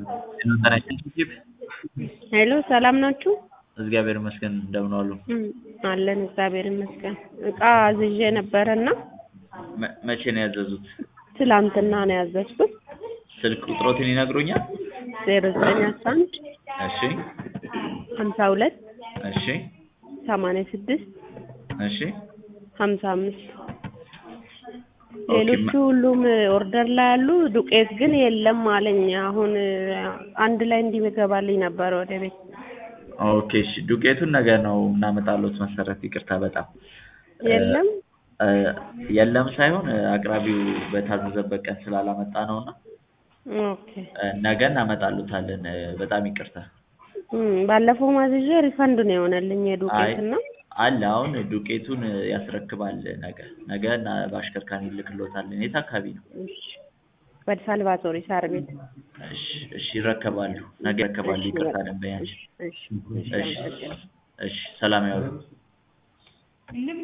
ሄሎ ሰላም ናችሁ? እግዚአብሔር ይመስገን እንደምን ዋሉ? እም፣ አለን እግዚአብሔር ይመስገን። እቃ አዝዤ ነበረና መ- መቼ ነው ያዘዙት? ትላንትና ነው ያዘዝኩት። ስልክ ቁጥሮትን ይነግሩኛል? ዜሮ ዘጠኝ አስራ አንድ እሺ ሀምሳ ሁለት እሺ ሰማንያ ስድስት እሺ ሀምሳ አምስት ኦኬ፣ ሌሎቹ ሁሉም ኦርደር ላይ ያሉ፣ ዱቄት ግን የለም አለኝ። አሁን አንድ ላይ እንዲገባልኝ ነበር ወደ ቤት። ኦኬ እሺ ዱቄቱን ነገ ነው እናመጣሎት መሰረት ይቅርታ በጣም የለም እ፣ የለም ሳይሆን እ፣ አቅራቢው በታዘዘበት ቀን ስላላመጣ ነውና ኦኬ። እ፣ ነገ እናመጣሎታለን እ፣ በጣም ይቅርታ እም፣ ባለፈው ማዝዤ ሪፈንድ ነው የሆነልኝ አይ የዱቄት እና አለ አሁን ዱቄቱን እ፣ ያስረክባል ነገ ነገ እና በአሽከርካሪ እንልክሎታለን የት አካባቢ ነው ወደ ሳልቫቶሪ ሳር ቤት። እሺ እሺ ይረከባሉ ነገ ይረከባሉ ይቅርታ ደንበኛችን እሺ፣ እሺ፣ እሺ አመሰግናለሁ። እሺ ሰላም ያውሉ